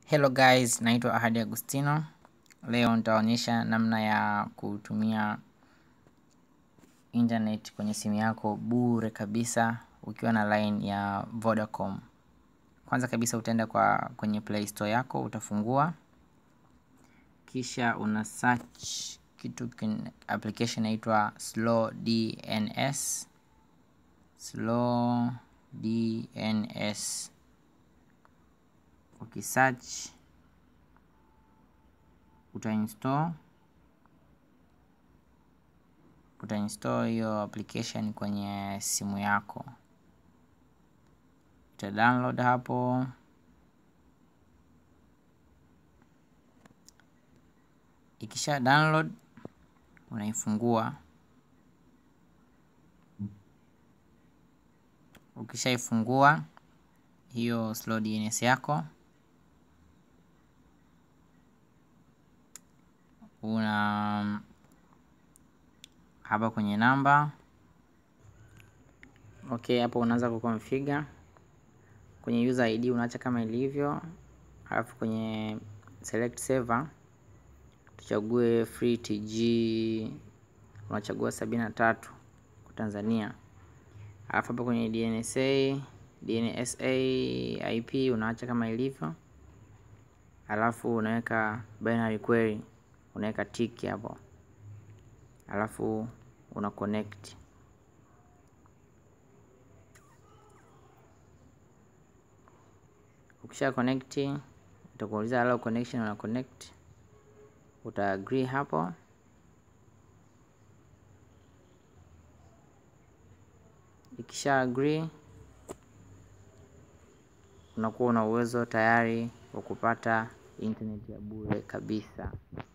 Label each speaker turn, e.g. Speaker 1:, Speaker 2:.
Speaker 1: Hello guys, naitwa Ahadi Agustino. Leo nitaonyesha namna ya kutumia internet kwenye simu yako bure kabisa ukiwa na line ya Vodacom. Kwanza kabisa utaenda kwa kwenye Play Store yako, utafungua kisha una search kitu kin, application inaitwa Slow DNS. Slow DNS. Ukisearch utainstall utainstall hiyo application kwenye simu yako, uta download hapo. Ikisha download unaifungua. Ukishaifungua hiyo Slow DNS yako una hapa kwenye namba okay, hapo unaanza kuconfigure kwenye user ID unaacha kama ilivyo, alafu kwenye select server tuchague free TG, unachagua sabini na tatu kwa Tanzania, alafu hapa kwenye DNSA DNSA IP unaacha kama ilivyo, alafu unaweka binary query unaweka tiki hapo, alafu una connect. Ukisha connect utakuuliza allow connection, una connect, uta agree hapo. Ikisha agree unakuwa una uwezo tayari wa kupata internet ya bure kabisa.